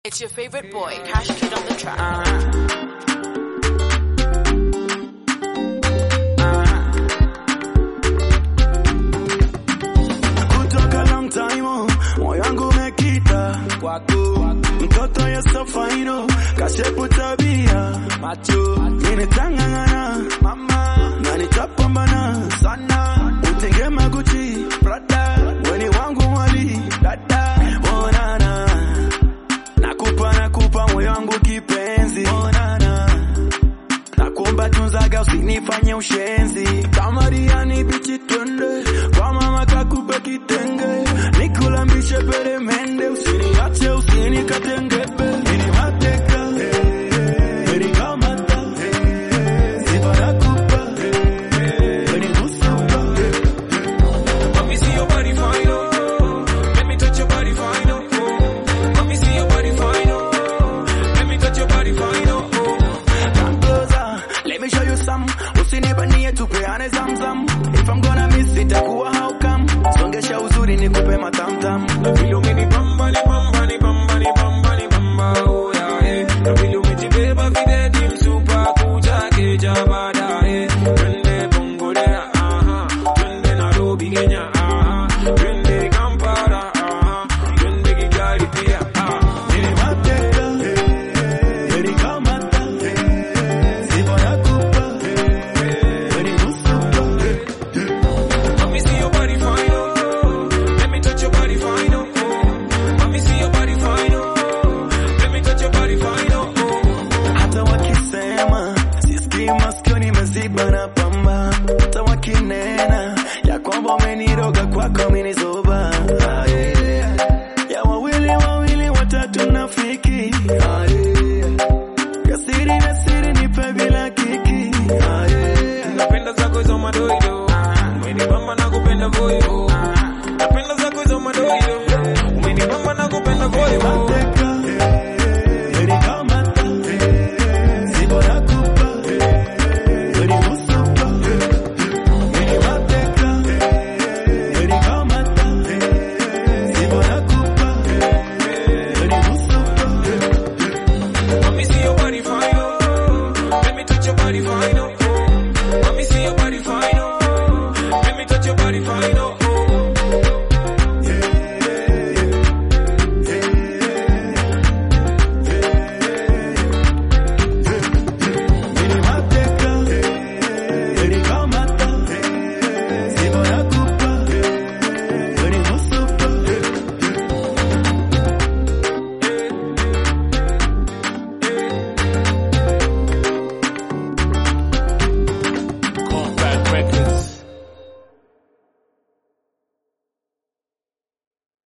It's your favorite boy, Cash Kid on the track. kutoka long time oh, moyo wangu umekita kwako, mtoto yeso faino kashepu tabia macho ninitang'ang'ana mama na nitapambana sana utenge maguchi brada weni wangu mwali dada onana nakupa nakupa moyo wangu kipenzi onana nakuomba tunzaga usinifanye ushenzi kama riani bichi twende kwa mama kakupe kitenge nikulambishe peremende usiniache usinikatengebe ini mateka ini kamata sifa nakupa ini kusupa Let me see your body fine, oh. Let me touch your body fine, oh. Let me see your body fine, oh. Let me touch your body fine, oh. Come closer, let me show you some. Usinibanie tupeane zamzam. If I'm gonna miss it, takuwa how come? Songesha uzuri nikupe matamtam. Na vile umenibamba, ni bamba, ni bamba, ni bamba, ni bamba, oh yeah, eh. Na vile umejibeba videdi msupa kuja keja baadaye. Twende Bongolea, aha. Twende Nairobi, Kenya, aha. Twende Kampala, aha. Twende Kigali pia, ah. Ili mateka, ili kamata. Sifa nakupa, ili kusupa. Let me see your body fine, oh. Let me touch your body fine, oh. Let me see your body fine, oh. Let me touch your body fine, oh. Hata wakisema sisikii masikio nimeziba na pamba, hata wakinena ya kwamba umeniroga kwako minizoba ya wawili wawili watatu nafiki Ah, yeah.